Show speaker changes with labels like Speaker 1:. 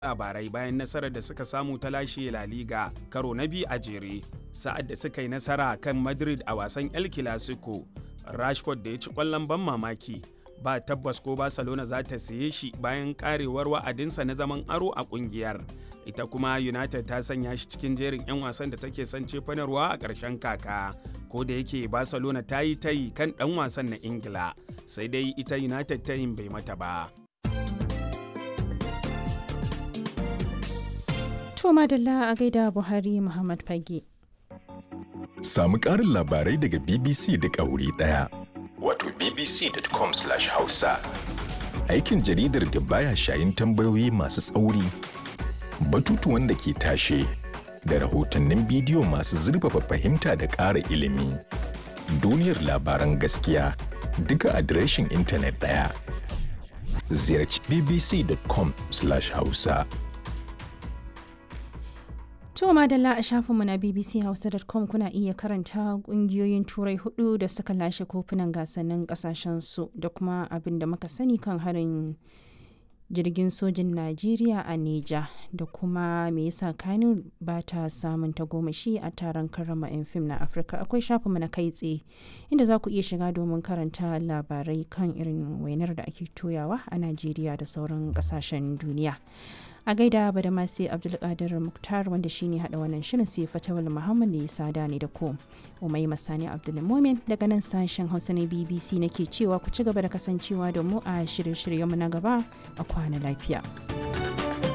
Speaker 1: labarai bayan nasarar da suka samu ta lashe La Liga karo na biyu a jere sa'ad da suka yi nasara kan Madrid a wasan El Clasico. Rashford da ya ci ƙwallon ban mamaki ba tabbas ko Barcelona za ta siye shi bayan karewar wa'adinsa na zaman aro a ƙungiyar. Ita kuma United ta sanya shi cikin jerin 'yan wasan da take son cefanarwa a ƙarshen kaka. Ko da yake Barcelona ta yi tayi kan ɗan wasan na Ingila, sai dai ita United tayin bai mata ba.
Speaker 2: To madalla a gaida Buhari Muhammad Fage.
Speaker 3: Samu ƙarin labarai daga BBC da wuri ɗaya. Wato bbc.com/hausa. Aikin jaridar da baya shayin tambayoyi masu tsauri, batutuwan da ke tashe, da rahotannin bidiyo masu zurfafa fahimta da ƙara ilimi. Duniyar labaran gaskiya duka adireshin intanet ɗaya. Ziyarci bbc.com/hausa.
Speaker 2: To madalla a shafinmu na bbchausa.com kuna iya karanta kungiyoyin turai hudu da suka lashe kofunan gasannin kasashensu da kuma abin da muka sani kan harin jirgin sojin Najeriya a Neja da kuma me yasa Kano ba ta samun tagomashi a taron karrama 'yan fim na Afirka akwai shafinmu na kai tsaye inda za ku iya shiga domin karanta labarai kan irin wainar da ake toyawa a Najeriya da sauran kasashen duniya. a gaida ba da masu abdulkadir muktar wanda shine hada wannan shirin sai fatawal muhammad ne sada ne da ko umai masani abdulmomin daga nan sashen hausa na bbc nake cewa ku ci gaba da kasancewa da mu a shirye-shiryenmu na gaba a kwana lafiya.